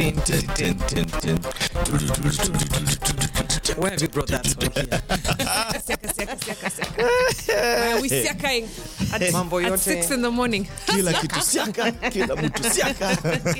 Where have you brought that song here? Siaka, siaka, siaka, siaka. Why are we siakaing at, Mambo at yote. six in the morning? kila kitu siaka kila mtu siaka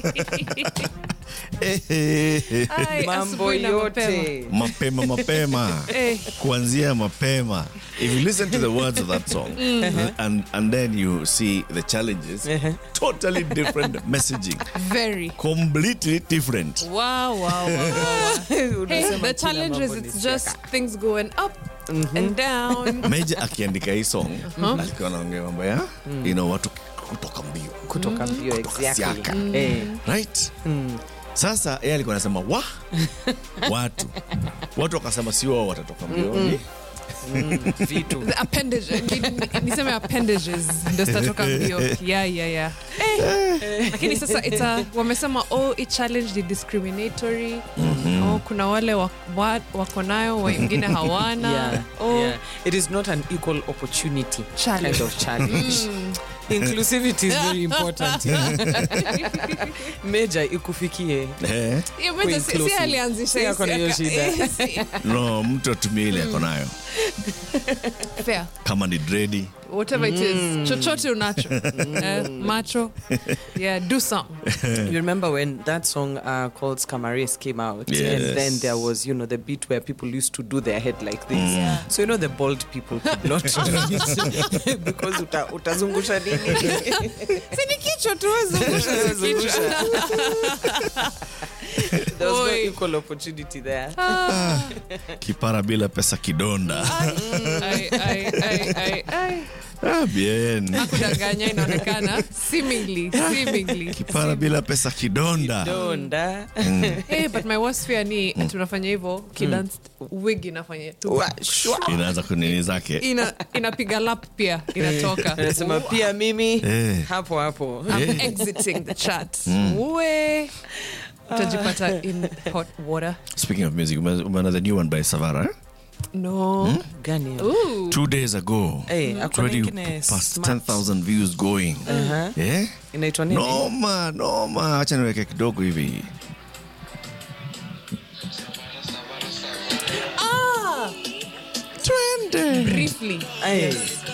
Ehehe. Ai, Mambo asubuhi na mapema. yote. mapema mapema Eh. kuanzia mapema if you listen to the words of that song and, and then you see the challenges totally different messaging Very. completely different Wow, wow, wow, wow. Hey, Unasema the kila challenge is mambo ni it's just siaka. things going up and down. meja akiandika hii song alikuwa anaongea mambo ya you know, watu kutoka mbio kutoka mbio exactly. siaka. Eh, right sasa yeye alikuwa anasema wa watu watu wakasema si wao watatoka mbioni vitu The appendage, ni- ni- niseme appendages ndio zitatoka mbio yeah, yeah, yeah. Eh, lakini sasa ita, wamesema oh, i challenge ni discriminatory oh, kuna wale wa- wa- wako nayo wengine hawana yeah, oh, yeah. it is not an equal opportunity Challenge. kind of challenge inclusivity is very important meja ikufikie eh? Yeah, but si- si inclusive. alianzisha Si hii ako na hiyo siaka. shida. Eh, si- no mtu atumie ile ako nayo fair kama ni dredi whatever it is chochote unacho eh, macho yeah do something you remember when that song uh, called Scamaris came out Yes. and then there was you know the beat where people used to do their head like this so you know the bald people could not do it because uta, utazungusha nini sini kichwa tu zungusha si kichwa there was no Oi. equal opportunity there kipara bila pesa kidonda Ai, ai, ai, ai, ai. ah, bien kudanganya inaonekana seemingly seemingly kipara bila pesa kidonda donda hey, but my worst fear ni tunafanya hivyo kidance wig inafanya tu Wa- shwa. inaanza kunini zake ina inapiga lap pia inatoka anasema pia mimi Eh. hapo hapo I'm exiting the chat we utajipata in hot water speaking of music ume- umeona the new one by savara eh? no gani Ooh. two days ago Eh, It's hakuna already ingine past smart. 10000 views going eh? inaitwa nini noma noma hacha niweke kidogo hivi ah twende briefly Eh.